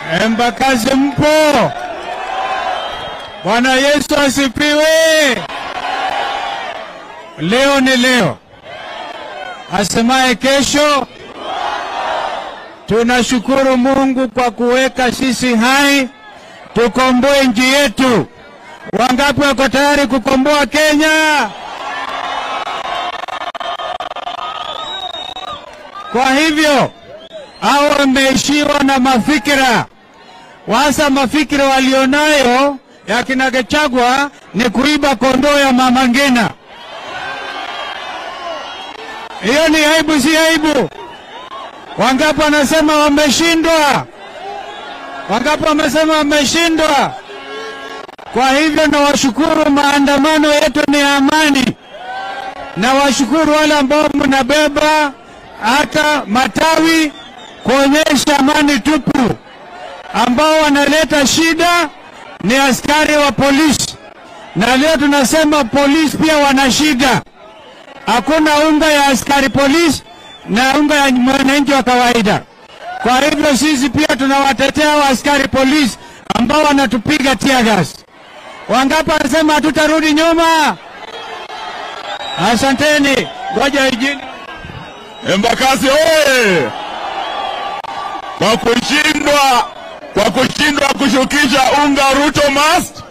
Embakazi mpo? Bwana Yesu asifiwe. Leo ni leo, asemaye kesho. Tunashukuru Mungu kwa kuweka sisi hai tukomboe nchi yetu. Wangapi wako tayari kukomboa Kenya? Kwa hivyo hao wameishiwa na mafikira wasa, mafikira walionayo ya kina Gachagua ni kuiba kondoo ya mama Ngina. Hiyo ni aibu, si aibu? Wangapi wanasema wameshindwa? Wangapi wamesema wameshindwa? Kwa hivyo nawashukuru, maandamano yetu ni amani. Nawashukuru wale ambao mnabeba hata matawi kuonyesha amani tupu. Ambao wanaleta shida ni askari wa polisi, na leo tunasema polisi pia wana shida. Hakuna unga ya askari polisi na unga ya mwananchi wa kawaida. Kwa hivyo sisi pia tunawatetea wa askari polisi ambao wanatupiga tear gas. Wangapi wanasema hatutarudi nyuma? Asanteni, ngoja ijini. Embakasi oye! Kwa kushindwa kwa kushindwa kushukisha unga Ruto must